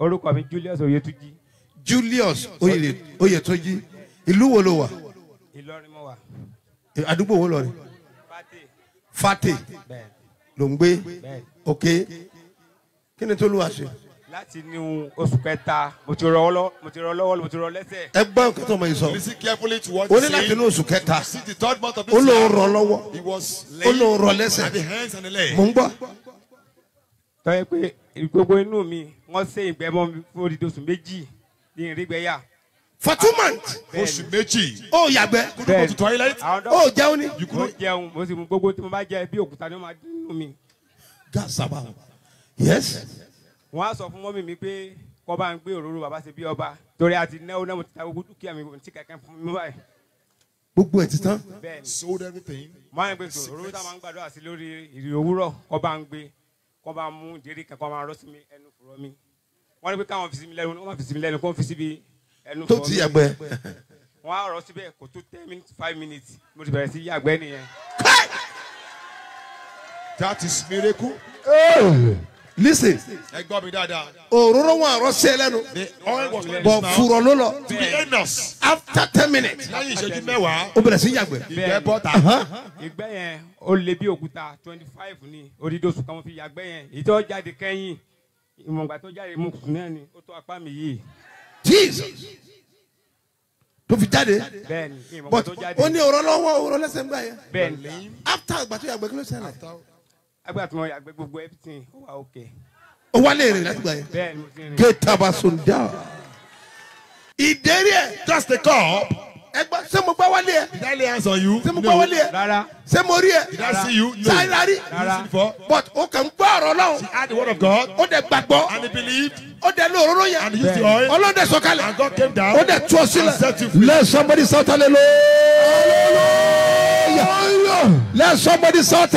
orúkọ mi julius oyetuji julius oyè oyètọ́jí ìlú wo ló wà ìlọrin mo wà àdúgbò wo lọ rí pàtẹ fàtẹ bẹ́ẹ̀ ló ń gbé bẹ́ẹ̀ ok kí ni tó lù wá ṣe láti inú oṣù kẹta mo ti rọ lọ́wọ́ mo ti rọ lọ́wọ́ mo ti rọ lẹ́sẹ̀ ẹ gbọ́ nǹkan tó mọ yìí sọ Listen carefully to what ó he's ní láti saying. inú oṣù kẹta See the third month of ó this lóun year, rọ lọ́wọ́ he was ó laying lóun rọ at the lẹ́sẹ̀ hands and the leg. mò ń gbọ́ tọ́yẹ pé gbogbo inú mi wọ́n ṣe ìgbẹ́ mọ́ mi fún odidi oṣù méjì ní ìrígbẹ́yà for two months Oṣù méjì. ó yàgbẹ́ Couldn't go to toilet. àwọn ó dọ́kítà jẹun ní. mo jẹun mo sì mú gbogbo tí mo bá jẹ bí òkúta ni wọ́n máa dín nínú mi gasaba yes wọ́n á sọ fún mọ́mì mi pé kọ́ bá ń gbé òróró bàbá ṣe bí ọba torí àti náwó náà mo ti ta gbogbo dúkìá mi tí kẹ̀kẹ́ fún mi báyìí gbogbo ẹ̀ ti tán bẹ́ẹ̀ ni Sold everything. mo máa ń gbé tó òróró táwọn máa ń gbàdúrà sí lórí ìrì òwúrọ̀ kọ́ bá ń gbé kọ́ bá mú ìdérí kan kọ́ máa rọ́ sí mi ẹnu fùrọ̀ mi wọ́n ní pé káwọn fi sí mi lẹ́nu wọ́n máa fi sí mi lẹ́nu kó fi síbi ẹnu tó fùrọ̀ ti mi yàgbẹ́ wọ́n á rọ́ síbẹ̀ kò tó ten minutes five minutes mo ti bẹ̀rẹ̀ sí yàgbẹ́ nìyẹn That is miracle. listen Ẹ gbọ́ mi dáadáa. òróró wọn àrọ sí ẹ lẹ́nu The oil was on bọ̀ his mouth fùrọ̀ ló lọ to the anus. after ten minutes Lẹ́yìn ìṣẹ́jú mẹ́wàá, ó bẹ̀rẹ̀ sí yàgbẹ́ ìgbẹ́ bọ́ta. ìgbẹ́ yẹn ó lé bí òkúta twenty five ní odidi oṣù kan mo fi yàgbẹ́ yẹn èyí tó jáde kẹ́yìn ìmọ̀gbà tó jáde mo sùn náà ni ó tó apá mi yìí jesus tó fi jáde bẹ́ẹ̀ ni ìmọ̀gbà but tó jáde ó ní òró lọ́wọ́ òró lẹ́sẹ̀ ń gbà yẹn bẹ́ẹ̀ ni after ìgbà tó yàgbẹ́ kí ló ṣẹlẹ̀ agbára tí mo yàgbẹ́ gbogbo everything ó wà òkè ó wálé rìn láti gbà yẹn bẹ́ẹ̀ ni mo ti rìn kéétàbà sùndà ìdérí ẹ Just the cup. ẹgbà ṣé mo gbá wálé ẹ Did I lay hands on you? ṣé mo gbá wálé ẹ rárá ṣé mo rí ẹ Did I see you? No. ṣáà rí Rárá. Before. but ó kàn ń gbọ́ ọ̀rọ̀ He náà had the word of God ó dẹ̀ gbàgbọ́ and he believed ó dẹ̀ lo òróró and he yẹn used the oil ọlọ́dẹ sọ̀kalẹ̀ and God came down ó dẹ̀ tú ọ and set you sílẹ̀ free. let somebody shout hallelujah let somebody shout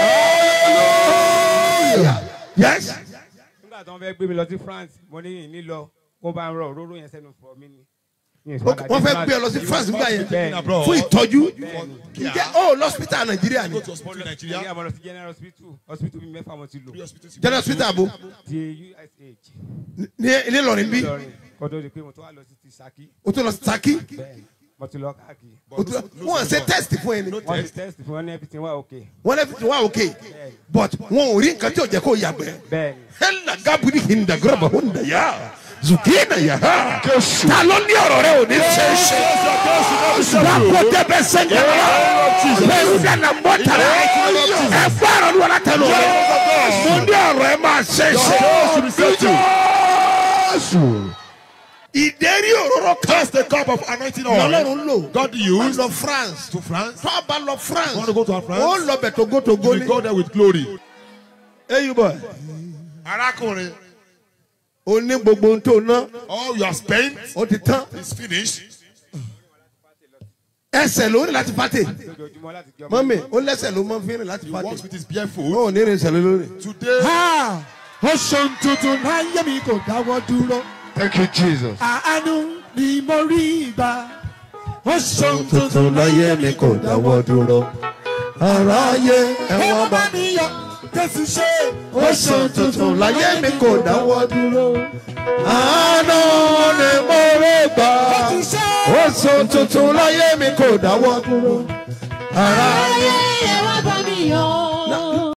hallelujah yes nígbà tí wọ́n fẹ́ gbé mi lọ sí France mo ní ìní lọ kó bá ń rọ òróró yẹn sẹ́nu fún mi ni. Mi ò sì Ok, padà wọ́n dé fẹ́ gbé ọ lọ sí France nígbà yẹn bẹ́ẹ̀ ni abroad. fún ìtọ́jú Bẹ́ẹ̀ni. ǹjẹ́ ó lọ́sítà nàìjíríà ni Go to hospital in Ní Nigeria. àmọ́ lọ sí general hospital hospital bíi mẹ́fà mo ti lò Three hospitals you general go to. hospital abo ti USH ní ilé ìlọrin bí lọrin kó tó di pé mo tó wà lọ sí ti Ṣakí o tó lọ sí Ṣakí bẹ́ẹ̀ ni mo ti lọ káàkiri o tó wọn ṣe test fún ẹni wọ́n ti test fún wọn ní everything wà okay wọn lè fi wá òkè but wọn ò rí nǹkan tí ò jẹ́ kó yàgbẹ́ bẹ́ẹ̀ ni hẹ́nà gábùrì hinda gírọ̀bà hunda yá zùkìnà yá ha ta ló ní ọ̀rọ̀ rẹ ò ní ṣe é ṣe lápò tẹ́bẹ̀ sẹ́ńgẹ̀ wá lẹ́yìn dáná mọ́tàrà ẹ fọ́ọ̀rọ̀ ní wọn látẹnu rẹ mo ní ọ̀rọ̀ ẹ máa ṣe é ṣe Jésù ìdérí òróró kan That's the cup of anointing oil. lọ́lọ́run lò God wọ́n used lọ France to France. tó a bá lọ France Want to go to France? ó lọ bẹ̀ togotogo You will ni go there with glory. eyín bọ̀ Arákùnrin, ó ní gbogbo ohun tó ná all you have spent ó ti tán is finished. ẹsẹ̀ ló ní láti fàtẹ̀ lójoojúmọ́ láti jọ mọ́mì ó lẹ́sẹ̀ ló máa ń fi rìn láti He walks fàtẹ̀ with his bare foot. ó ní rìn ìṣẹ̀lẹ̀ lórí. Today, Ha! ó ṣeun tuntun láyé mi kò dáwọ́ dúró. thank you jesus. àánú ni mo rí ìgbà. ó ṣeun tuntun tuntun láyé mi kò dáwọ́ dúró. aráyé ẹ̀wọ̀n bá bá mi yọ jésù ṣe. ó ṣeun tuntun láyé mi kò dáwọ́ dúró. àánú ni mo rí gbà. jésù ṣe. ó ṣeun tuntun láyé mi kò dáwọ́ dúró. aráyé